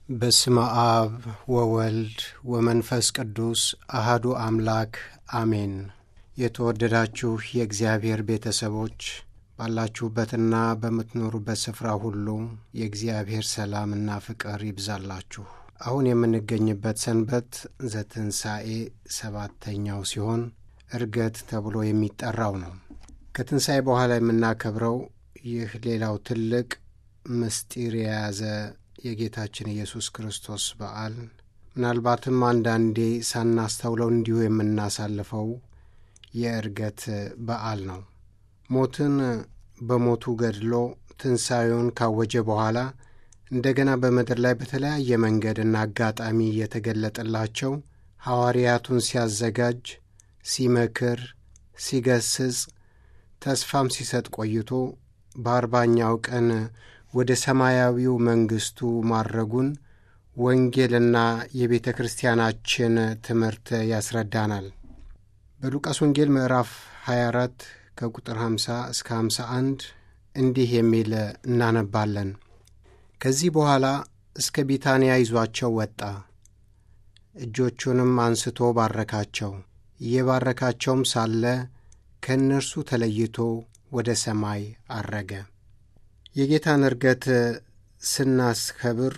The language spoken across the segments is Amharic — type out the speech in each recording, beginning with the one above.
በስመ አብ ወወልድ ወመንፈስ ቅዱስ አህዱ አምላክ አሜን። የተወደዳችሁ የእግዚአብሔር ቤተሰቦች ባላችሁበትና በምትኖሩበት ስፍራ ሁሉ የእግዚአብሔር ሰላምና ፍቅር ይብዛላችሁ። አሁን የምንገኝበት ሰንበት ዘትንሣኤ ሰባተኛው ሲሆን ዕርገት ተብሎ የሚጠራው ነው። ከትንሣኤ በኋላ የምናከብረው ይህ ሌላው ትልቅ ምስጢር የያዘ የጌታችን ኢየሱስ ክርስቶስ በዓል ምናልባትም አንዳንዴ ሳናስተውለው እንዲሁ የምናሳልፈው የዕርገት በዓል ነው። ሞትን በሞቱ ገድሎ ትንሣኤውን ካወጀ በኋላ እንደገና በምድር ላይ በተለያየ መንገድና አጋጣሚ እየተገለጠላቸው ሐዋርያቱን ሲያዘጋጅ፣ ሲመክር፣ ሲገስጽ፣ ተስፋም ሲሰጥ ቆይቶ በአርባኛው ቀን ወደ ሰማያዊው መንግሥቱ ማድረጉን ወንጌልና የቤተ ክርስቲያናችን ትምህርት ያስረዳናል። በሉቃስ ወንጌል ምዕራፍ 24 ከቁጥር 50 እስከ 51 እንዲህ የሚል እናነባለን። ከዚህ በኋላ እስከ ቢታንያ ይዟቸው ወጣ። እጆቹንም አንስቶ ባረካቸው። እየባረካቸውም ሳለ ከእነርሱ ተለይቶ ወደ ሰማይ አረገ። የጌታን ዕርገት ስናስከብር፣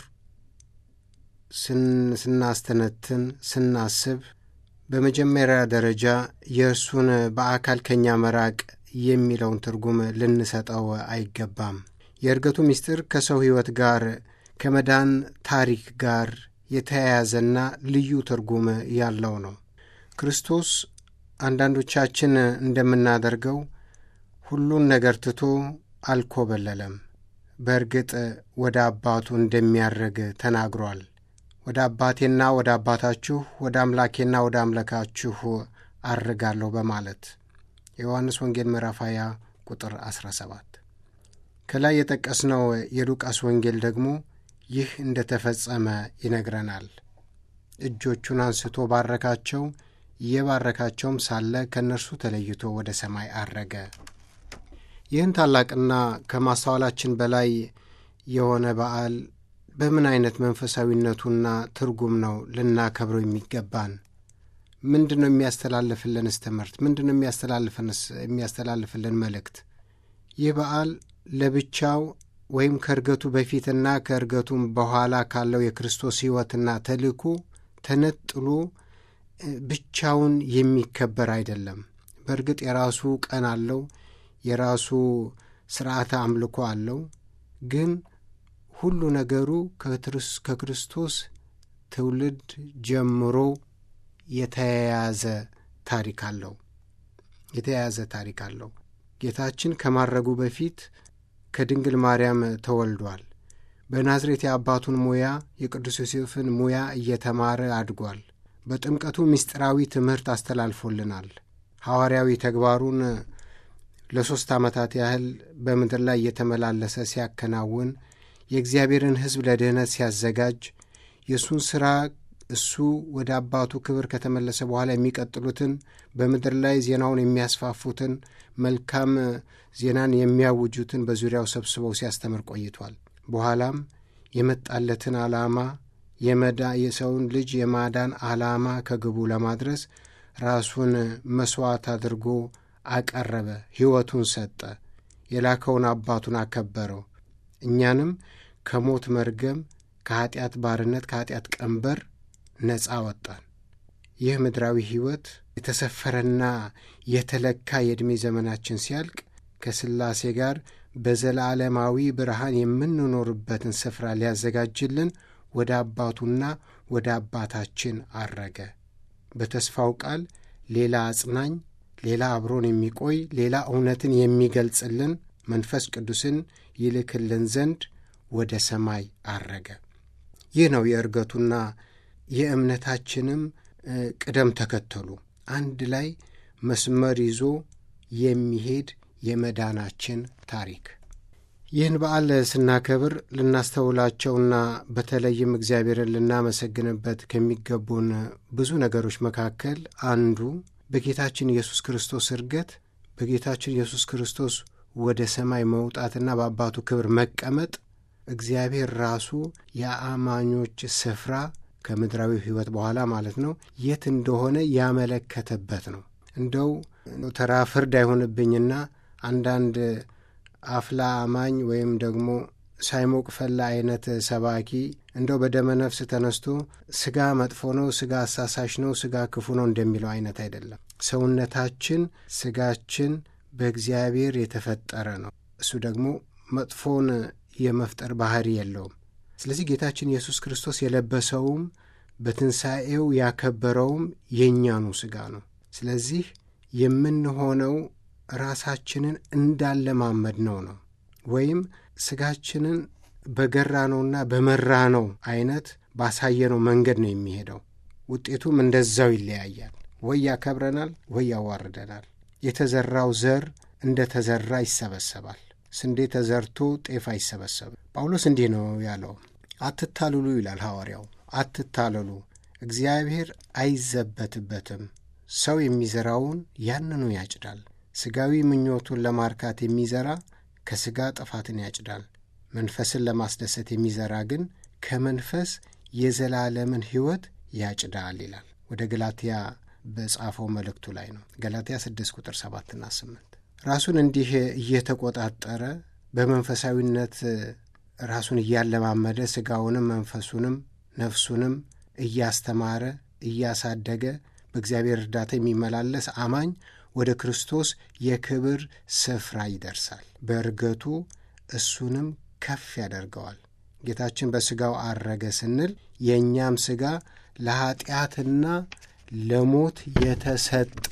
ስናስተነትን፣ ስናስብ በመጀመሪያ ደረጃ የእርሱን በአካል ከእኛ መራቅ የሚለውን ትርጉም ልንሰጠው አይገባም። የዕርገቱ ምስጢር ከሰው ሕይወት ጋር ከመዳን ታሪክ ጋር የተያያዘና ልዩ ትርጉም ያለው ነው። ክርስቶስ አንዳንዶቻችን እንደምናደርገው ሁሉን ነገር ትቶ አልኮበለለም። በእርግጥ ወደ አባቱ እንደሚያርግ ተናግሯል። ወደ አባቴና ወደ አባታችሁ ወደ አምላኬና ወደ አምላካችሁ አርጋለሁ በማለት የዮሐንስ ወንጌል ምዕራፍ 20 ቁጥር 17። ከላይ የጠቀስነው የሉቃስ ወንጌል ደግሞ ይህ እንደ ተፈጸመ ይነግረናል። እጆቹን አንስቶ ባረካቸው፣ እየባረካቸውም ሳለ ከእነርሱ ተለይቶ ወደ ሰማይ አረገ። ይህን ታላቅና ከማስተዋላችን በላይ የሆነ በዓል በምን አይነት መንፈሳዊነቱና ትርጉም ነው ልናከብረው የሚገባን? ምንድን ነው የሚያስተላልፍልንስ ትምህርት? ምንድን ነው የሚያስተላልፍልን መልእክት? ይህ በዓል ለብቻው ወይም ከእርገቱ በፊትና ከእርገቱም በኋላ ካለው የክርስቶስ ሕይወትና ተልእኮ ተነጥሎ ብቻውን የሚከበር አይደለም። በእርግጥ የራሱ ቀን አለው፣ የራሱ ስርዓተ አምልኮ አለው። ግን ሁሉ ነገሩ ከክርስቶስ ትውልድ ጀምሮ የተያያዘ ታሪክ አለው የተያያዘ ታሪክ አለው። ጌታችን ከማረጉ በፊት ከድንግል ማርያም ተወልዷል። በናዝሬት የአባቱን ሙያ የቅዱስ ዮሴፍን ሙያ እየተማረ አድጓል። በጥምቀቱ ምስጢራዊ ትምህርት አስተላልፎልናል። ሐዋርያዊ ተግባሩን ለሦስት ዓመታት ያህል በምድር ላይ እየተመላለሰ ሲያከናውን የእግዚአብሔርን ሕዝብ ለድኅነት ሲያዘጋጅ የእሱን ሥራ እሱ ወደ አባቱ ክብር ከተመለሰ በኋላ የሚቀጥሉትን በምድር ላይ ዜናውን የሚያስፋፉትን መልካም ዜናን የሚያውጁትን በዙሪያው ሰብስበው ሲያስተምር ቆይቷል። በኋላም የመጣለትን ዓላማ የሰውን ልጅ የማዳን ዓላማ ከግቡ ለማድረስ ራሱን መሥዋዕት አድርጎ አቀረበ። ሕይወቱን ሰጠ። የላከውን አባቱን አከበረው። እኛንም ከሞት መርገም፣ ከኀጢአት ባርነት፣ ከኀጢአት ቀንበር ነፃ ወጣን። ይህ ምድራዊ ሕይወት የተሰፈረና የተለካ የዕድሜ ዘመናችን ሲያልቅ ከሥላሴ ጋር በዘላለማዊ ብርሃን የምንኖርበትን ስፍራ ሊያዘጋጅልን ወደ አባቱና ወደ አባታችን አረገ። በተስፋው ቃል ሌላ አጽናኝ፣ ሌላ አብሮን የሚቆይ ሌላ እውነትን የሚገልጽልን መንፈስ ቅዱስን ይልክልን ዘንድ ወደ ሰማይ አረገ። ይህ ነው የዕርገቱና የእምነታችንም ቅደም ተከተሉ አንድ ላይ መስመር ይዞ የሚሄድ የመዳናችን ታሪክ። ይህን በዓል ስናከብር ልናስተውላቸውና በተለይም እግዚአብሔርን ልናመሰግንበት ከሚገቡን ብዙ ነገሮች መካከል አንዱ በጌታችን ኢየሱስ ክርስቶስ ዕርገት በጌታችን ኢየሱስ ክርስቶስ ወደ ሰማይ መውጣትና በአባቱ ክብር መቀመጥ እግዚአብሔር ራሱ የአማኞች ስፍራ ከምድራዊ ሕይወት በኋላ ማለት ነው የት እንደሆነ ያመለከተበት ነው። እንደው ተራ ፍርድ አይሆንብኝና አንዳንድ አፍላ አማኝ ወይም ደግሞ ሳይሞቅ ፈላ አይነት ሰባኪ እንደው በደመ ነፍስ ተነስቶ ስጋ መጥፎ ነው፣ ስጋ አሳሳሽ ነው፣ ስጋ ክፉ ነው እንደሚለው አይነት አይደለም። ሰውነታችን ስጋችን በእግዚአብሔር የተፈጠረ ነው። እሱ ደግሞ መጥፎን የመፍጠር ባህሪ የለውም። ስለዚህ ጌታችን ኢየሱስ ክርስቶስ የለበሰውም በትንሣኤው ያከበረውም የእኛኑ ሥጋ ነው። ስለዚህ የምንሆነው ራሳችንን እንዳለማመድ ነው ነው ወይም ሥጋችንን በገራነውና በመራነው አይነት ባሳየነው መንገድ ነው የሚሄደው። ውጤቱም እንደዛው ይለያያል። ወይ ያከብረናል፣ ወይ ያዋርደናል። የተዘራው ዘር እንደ ተዘራ ይሰበሰባል። ስንዴ ተዘርቶ ጤፍ አይሰበሰብም። ጳውሎስ እንዲህ ነው ያለው፣ አትታልሉ ይላል ሐዋርያው። አትታለሉ፣ እግዚአብሔር አይዘበትበትም። ሰው የሚዘራውን ያንኑ ያጭዳል። ሥጋዊ ምኞቱን ለማርካት የሚዘራ ከሥጋ ጥፋትን ያጭዳል። መንፈስን ለማስደሰት የሚዘራ ግን ከመንፈስ የዘላለምን ሕይወት ያጭዳል ይላል። ወደ ገላትያ በጻፈው መልእክቱ ላይ ነው። ገላትያ 6 ቁጥር 7ና 8 ራሱን እንዲህ እየተቆጣጠረ በመንፈሳዊነት ራሱን እያለማመደ ሥጋውንም መንፈሱንም ነፍሱንም እያስተማረ እያሳደገ በእግዚአብሔር እርዳታ የሚመላለስ አማኝ ወደ ክርስቶስ የክብር ስፍራ ይደርሳል። በእርገቱ እሱንም ከፍ ያደርገዋል። ጌታችን በሥጋው አረገ ስንል የእኛም ሥጋ ለኀጢአትና ለሞት የተሰጠ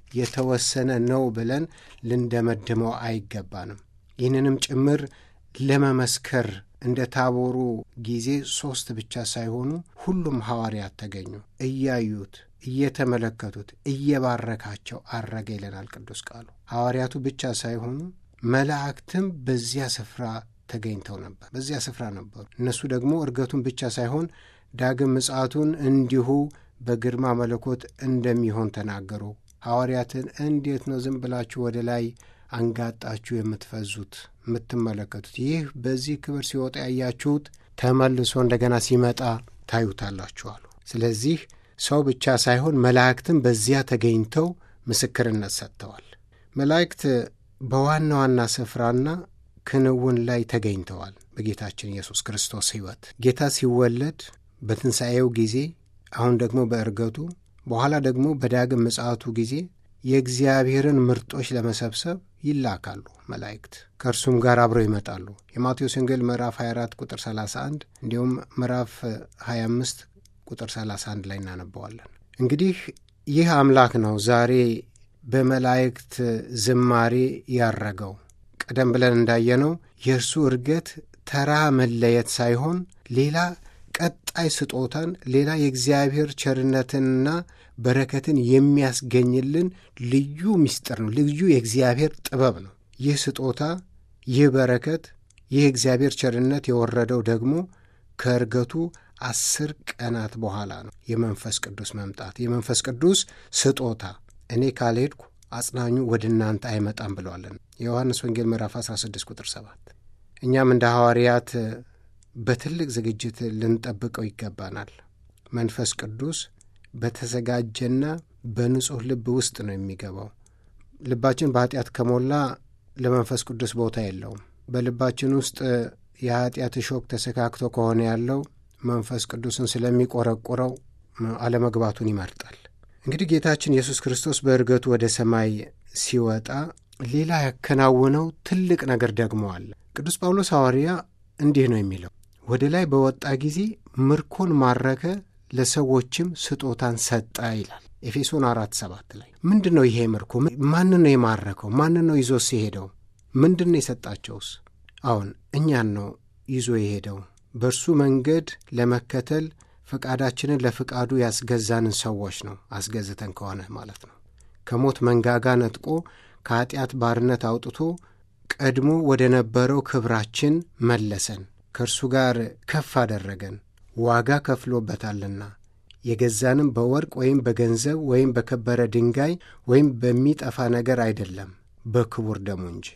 የተወሰነ ነው ብለን ልንደመድመው አይገባንም። ይህንንም ጭምር ለመመስከር እንደ ታቦሩ ጊዜ ሦስት ብቻ ሳይሆኑ ሁሉም ሐዋርያት ተገኙ። እያዩት እየተመለከቱት እየባረካቸው አረገ ይለናል ቅዱስ ቃሉ። ሐዋርያቱ ብቻ ሳይሆኑ መላእክትም በዚያ ስፍራ ተገኝተው ነበር፣ በዚያ ስፍራ ነበሩ። እነሱ ደግሞ እርገቱን ብቻ ሳይሆን ዳግም ምጽአቱን እንዲሁ በግርማ መለኮት እንደሚሆን ተናገሩ። ሐዋርያትን እንዴት ነው ዝም ብላችሁ ወደ ላይ አንጋጣችሁ የምትፈዙት የምትመለከቱት? ይህ በዚህ ክብር ሲወጣ ያያችሁት ተመልሶ እንደገና ሲመጣ ታዩታላችሁ አሉ። ስለዚህ ሰው ብቻ ሳይሆን መላእክትም በዚያ ተገኝተው ምስክርነት ሰጥተዋል። መላእክት በዋና ዋና ስፍራና ክንውን ላይ ተገኝተዋል። በጌታችን ኢየሱስ ክርስቶስ ሕይወት ጌታ ሲወለድ በትንሣኤው ጊዜ አሁን ደግሞ በእርገቱ በኋላ ደግሞ በዳግም ምጽአቱ ጊዜ የእግዚአብሔርን ምርጦች ለመሰብሰብ ይላካሉ መላእክት ከእርሱም ጋር አብረው ይመጣሉ። የማቴዎስ ወንጌል ምዕራፍ 24 ቁጥር 31 እንዲሁም ምዕራፍ 25 ቁጥር 31 ላይ እናነበዋለን። እንግዲህ ይህ አምላክ ነው ዛሬ በመላእክት ዝማሬ ያረገው። ቀደም ብለን እንዳየነው የእርሱ እርገት ተራ መለየት ሳይሆን ሌላ ቀጣይ ስጦታን ሌላ የእግዚአብሔር ቸርነትንና በረከትን የሚያስገኝልን ልዩ ምስጢር ነው። ልዩ የእግዚአብሔር ጥበብ ነው። ይህ ስጦታ፣ ይህ በረከት፣ ይህ የእግዚአብሔር ቸርነት የወረደው ደግሞ ከእርገቱ አስር ቀናት በኋላ ነው። የመንፈስ ቅዱስ መምጣት፣ የመንፈስ ቅዱስ ስጦታ እኔ ካልሄድኩ አጽናኙ ወደ እናንተ አይመጣም ብለዋለን። የዮሐንስ ወንጌል ምዕራፍ 16 ቁጥር 7 እኛም እንደ ሐዋርያት በትልቅ ዝግጅት ልንጠብቀው ይገባናል። መንፈስ ቅዱስ በተዘጋጀና በንጹሕ ልብ ውስጥ ነው የሚገባው። ልባችን በኃጢአት ከሞላ ለመንፈስ ቅዱስ ቦታ የለውም። በልባችን ውስጥ የኃጢአት እሾክ ተሰካክቶ ከሆነ ያለው መንፈስ ቅዱስን ስለሚቆረቁረው አለመግባቱን ይመርጣል። እንግዲህ ጌታችን ኢየሱስ ክርስቶስ በእርገቱ ወደ ሰማይ ሲወጣ ሌላ ያከናውነው ትልቅ ነገር ደግሞ አለ። ቅዱስ ጳውሎስ ሐዋርያ እንዲህ ነው የሚለው ወደ ላይ በወጣ ጊዜ ምርኮን ማረከ፣ ለሰዎችም ስጦታን ሰጠ ይላል። ኤፌሶን አራት ሰባት ላይ ምንድን ነው ይሄ ምርኮ? ማንን ነው የማረከው? ማንን ነው ይዞ ሲሄደው? ምንድን ነው የሰጣቸውስ? አሁን እኛን ነው ይዞ የሄደው። በእርሱ መንገድ ለመከተል ፈቃዳችንን ለፍቃዱ ያስገዛንን ሰዎች ነው አስገዝተን ከሆነ ማለት ነው። ከሞት መንጋጋ ነጥቆ ከኀጢአት ባርነት አውጥቶ ቀድሞ ወደ ነበረው ክብራችን መለሰን። ከእርሱ ጋር ከፍ አደረገን። ዋጋ ከፍሎበታልና የገዛንም በወርቅ ወይም በገንዘብ ወይም በከበረ ድንጋይ ወይም በሚጠፋ ነገር አይደለም፣ በክቡር ደሙ እንጂ።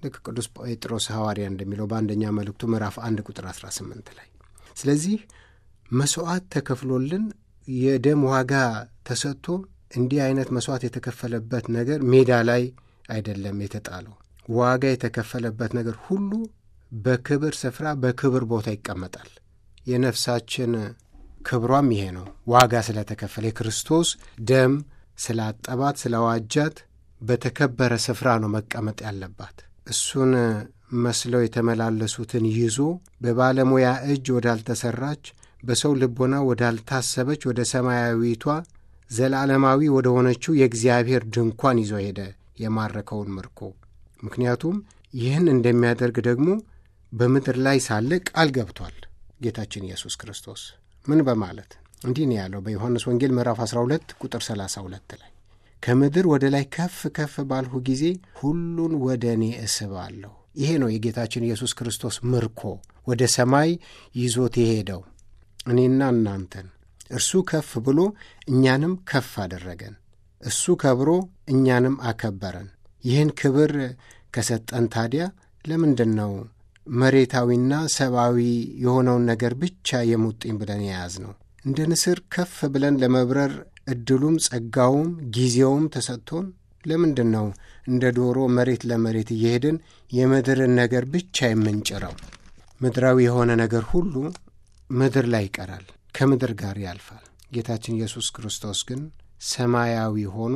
ልክ ቅዱስ ጴጥሮስ ሐዋርያ እንደሚለው በአንደኛ መልእክቱ ምዕራፍ አንድ ቁጥር 18 ላይ። ስለዚህ መሥዋዕት ተከፍሎልን የደም ዋጋ ተሰጥቶ እንዲህ አይነት መሥዋዕት የተከፈለበት ነገር ሜዳ ላይ አይደለም የተጣለው። ዋጋ የተከፈለበት ነገር ሁሉ በክብር ስፍራ በክብር ቦታ ይቀመጣል። የነፍሳችን ክብሯም ይሄ ነው። ዋጋ ስለተከፈለ የክርስቶስ ደም ስላጠባት ስለዋጃት በተከበረ ስፍራ ነው መቀመጥ ያለባት። እሱን መስለው የተመላለሱትን ይዞ በባለሙያ እጅ ወዳልተሠራች በሰው ልቦና ወዳልታሰበች ወደ ሰማያዊቷ ዘላለማዊ ወደ ሆነችው የእግዚአብሔር ድንኳን ይዞ ሄደ የማረከውን ምርኮ። ምክንያቱም ይህን እንደሚያደርግ ደግሞ በምድር ላይ ሳለ ቃል ገብቷል ጌታችን ኢየሱስ ክርስቶስ ምን በማለት እንዲህ ነው ያለው በዮሐንስ ወንጌል ምዕራፍ 12 ቁጥር 32 ላይ ከምድር ወደ ላይ ከፍ ከፍ ባልሁ ጊዜ ሁሉን ወደ እኔ እስባለሁ። ይሄ ነው የጌታችን ኢየሱስ ክርስቶስ ምርኮ ወደ ሰማይ ይዞት የሄደው እኔና እናንተን። እርሱ ከፍ ብሎ እኛንም ከፍ አደረገን። እሱ ከብሮ እኛንም አከበረን። ይህን ክብር ከሰጠን ታዲያ ለምንድን ነው መሬታዊና ሰብአዊ የሆነውን ነገር ብቻ የሙጥኝ ብለን የያዝ ነው? እንደ ንስር ከፍ ብለን ለመብረር ዕድሉም ጸጋውም ጊዜውም ተሰጥቶን ለምንድን ነው እንደ ዶሮ መሬት ለመሬት እየሄድን የምድርን ነገር ብቻ የምንጭረው? ምድራዊ የሆነ ነገር ሁሉ ምድር ላይ ይቀራል፣ ከምድር ጋር ያልፋል። ጌታችን ኢየሱስ ክርስቶስ ግን ሰማያዊ ሆኖ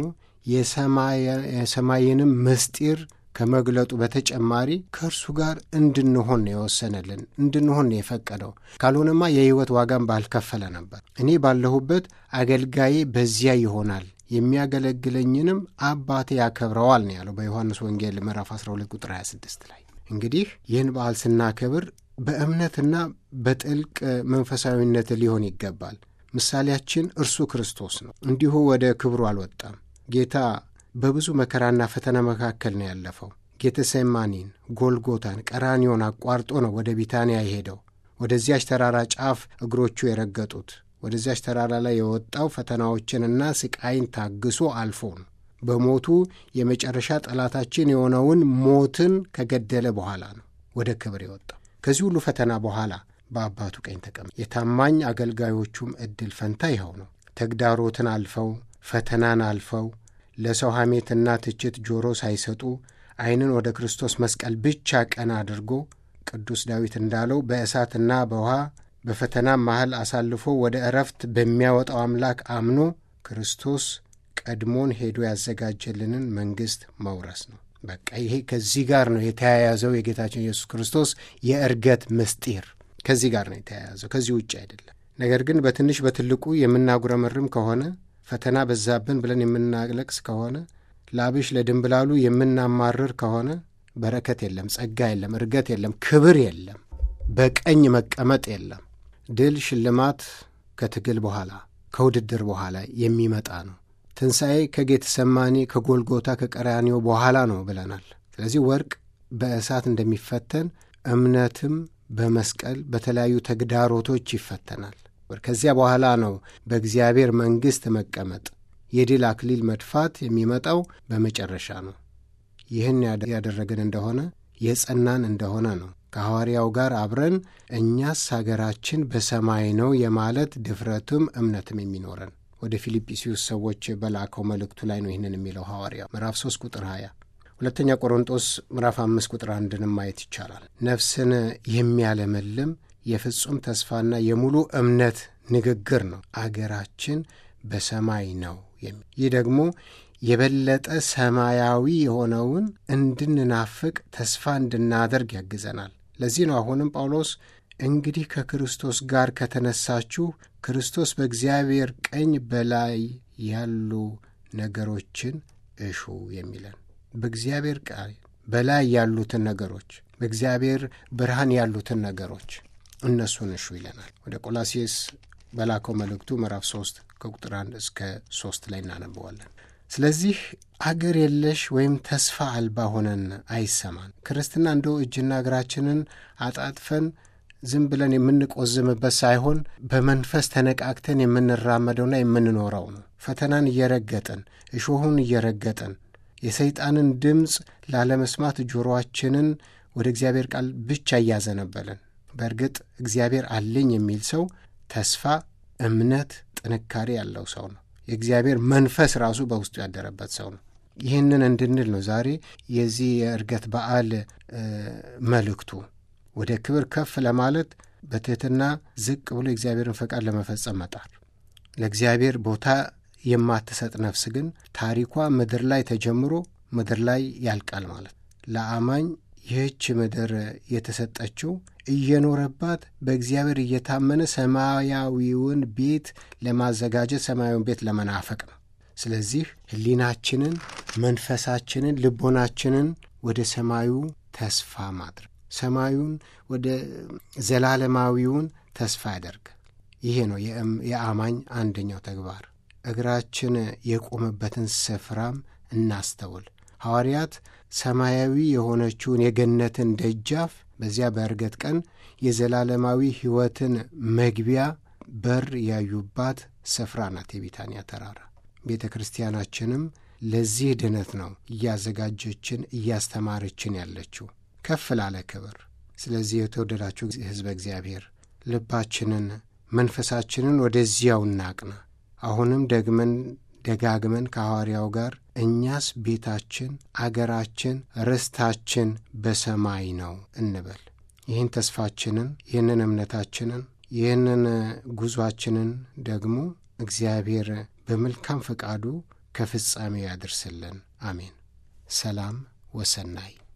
የሰማይንም ምስጢር ከመግለጡ በተጨማሪ ከእርሱ ጋር እንድንሆን ነው የወሰነልን፣ እንድንሆን ነው የፈቀደው። ካልሆነማ የሕይወት ዋጋም ባልከፈለ ነበር። እኔ ባለሁበት አገልጋዬ በዚያ ይሆናል፣ የሚያገለግለኝንም አባቴ ያከብረዋል ነው ያለው በዮሐንስ ወንጌል ምዕራፍ 12 ቁጥር 26 ላይ። እንግዲህ ይህን በዓል ስናከብር በእምነትና በጥልቅ መንፈሳዊነት ሊሆን ይገባል። ምሳሌያችን እርሱ ክርስቶስ ነው። እንዲሁ ወደ ክብሩ አልወጣም። ጌታ በብዙ መከራና ፈተና መካከል ነው ያለፈው። ጌተሴማኒን፣ ጎልጎታን፣ ቀራኒዮን አቋርጦ ነው ወደ ቢታንያ የሄደው። ወደዚያች ተራራ ጫፍ እግሮቹ የረገጡት ወደዚያች ተራራ ላይ የወጣው ፈተናዎችንና ስቃይን ታግሶ አልፎ ነው። በሞቱ የመጨረሻ ጠላታችን የሆነውን ሞትን ከገደለ በኋላ ነው ወደ ክብር የወጣው። ከዚህ ሁሉ ፈተና በኋላ በአባቱ ቀኝ ተቀመጠ። የታማኝ አገልጋዮቹም ዕድል ፈንታ ይኸው ነው። ተግዳሮትን አልፈው ፈተናን አልፈው ለሰው ሐሜትና ትችት ጆሮ ሳይሰጡ ዓይንን ወደ ክርስቶስ መስቀል ብቻ ቀና አድርጎ ቅዱስ ዳዊት እንዳለው በእሳትና በውሃ በፈተናም መሃል አሳልፎ ወደ ዕረፍት በሚያወጣው አምላክ አምኖ ክርስቶስ ቀድሞን ሄዶ ያዘጋጀልንን መንግሥት መውረስ ነው። በቃ ይሄ ከዚህ ጋር ነው የተያያዘው። የጌታችን ኢየሱስ ክርስቶስ የእርገት ምስጢር ከዚህ ጋር ነው የተያያዘው፣ ከዚህ ውጭ አይደለም። ነገር ግን በትንሽ በትልቁ የምናጉረመርም ከሆነ ፈተና በዛብን ብለን የምናለቅስ ከሆነ ላብሽ ለድንብላሉ የምናማርር ከሆነ በረከት የለም፣ ጸጋ የለም፣ እርገት የለም፣ ክብር የለም፣ በቀኝ መቀመጥ የለም። ድል ሽልማት ከትግል በኋላ ከውድድር በኋላ የሚመጣ ነው። ትንሣኤ ከጌተሰማኒ ከጎልጎታ ከቀራኒዮ በኋላ ነው ብለናል። ስለዚህ ወርቅ በእሳት እንደሚፈተን እምነትም በመስቀል በተለያዩ ተግዳሮቶች ይፈተናል። ከዚያ በኋላ ነው በእግዚአብሔር መንግሥት መቀመጥ የድል አክሊል መድፋት የሚመጣው በመጨረሻ ነው። ይህን ያደረግን እንደሆነ የጸናን እንደሆነ ነው ከሐዋርያው ጋር አብረን እኛስ አገራችን በሰማይ ነው የማለት ድፍረትም እምነትም የሚኖረን ወደ ፊልጵስዩስ ሰዎች በላከው መልእክቱ ላይ ነው ይህንን የሚለው ሐዋርያው ምዕራፍ 3 ቁጥር 20 ሁለተኛ ቆሮንጦስ ምዕራፍ 5 ቁጥር አንድንም ማየት ይቻላል። ነፍስን የሚያለመልም የፍጹም ተስፋና የሙሉ እምነት ንግግር ነው። አገራችን በሰማይ ነው የሚል ይህ ደግሞ የበለጠ ሰማያዊ የሆነውን እንድንናፍቅ ተስፋ እንድናደርግ ያግዘናል። ለዚህ ነው አሁንም ጳውሎስ እንግዲህ ከክርስቶስ ጋር ከተነሳችሁ ክርስቶስ በእግዚአብሔር ቀኝ በላይ ያሉ ነገሮችን እሹ የሚለን በእግዚአብሔር ቃል በላይ ያሉትን ነገሮች በእግዚአብሔር ብርሃን ያሉትን ነገሮች እነሱን እሹ ይለናል። ወደ ቆላሴስ በላከው መልእክቱ ምዕራፍ 3 ከቁጥር 1 እስከ 3 ላይ እናነበዋለን። ስለዚህ አገር የለሽ ወይም ተስፋ አልባ ሆነን አይሰማን። ክርስትና እንደው እጅና እግራችንን አጣጥፈን ዝም ብለን የምንቆዝምበት ሳይሆን በመንፈስ ተነቃቅተን የምንራመደውና የምንኖረው ነው። ፈተናን እየረገጥን እሾሁን እየረገጥን የሰይጣንን ድምፅ ላለመስማት ጆሮአችንን ወደ እግዚአብሔር ቃል ብቻ እያዘነበልን። በእርግጥ እግዚአብሔር አለኝ የሚል ሰው ተስፋ፣ እምነት፣ ጥንካሬ ያለው ሰው ነው። የእግዚአብሔር መንፈስ ራሱ በውስጡ ያደረበት ሰው ነው። ይህንን እንድንል ነው ዛሬ የዚህ የዕርገት በዓል መልእክቱ። ወደ ክብር ከፍ ለማለት በትሕትና ዝቅ ብሎ የእግዚአብሔርን ፈቃድ ለመፈጸም መጣር። ለእግዚአብሔር ቦታ የማትሰጥ ነፍስ ግን ታሪኳ ምድር ላይ ተጀምሮ ምድር ላይ ያልቃል ማለት ለአማኝ ይህች ምድር የተሰጠችው እየኖረባት በእግዚአብሔር እየታመነ ሰማያዊውን ቤት ለማዘጋጀት ሰማያዊውን ቤት ለመናፈቅ ነው። ስለዚህ ሕሊናችንን፣ መንፈሳችንን፣ ልቦናችንን ወደ ሰማዩ ተስፋ ማድረግ ሰማዩን ወደ ዘላለማዊውን ተስፋ ያደርግ። ይሄ ነው የአማኝ አንደኛው ተግባር። እግራችን የቆመበትን ስፍራም እናስተውል። ሐዋርያት ሰማያዊ የሆነችውን የገነትን ደጃፍ በዚያ በዕርገት ቀን የዘላለማዊ ሕይወትን መግቢያ በር ያዩባት ስፍራ ናት የቢታንያ ተራራ። ቤተ ክርስቲያናችንም ለዚህ ድነት ነው እያዘጋጀችን እያስተማረችን ያለችው ከፍ ላለ ክብር። ስለዚህ የተወደዳችሁ ሕዝበ እግዚአብሔር ልባችንን መንፈሳችንን ወደዚያው እናቅና። አሁንም ደግመን ደጋግመን ከሐዋርያው ጋር እኛስ ቤታችን፣ አገራችን፣ ርስታችን በሰማይ ነው እንበል። ይህን ተስፋችንን፣ ይህንን እምነታችንን፣ ይህንን ጉዟችንን ደግሞ እግዚአብሔር በመልካም ፈቃዱ ከፍጻሜ ያድርስልን። አሜን። ሰላም ወሰናይ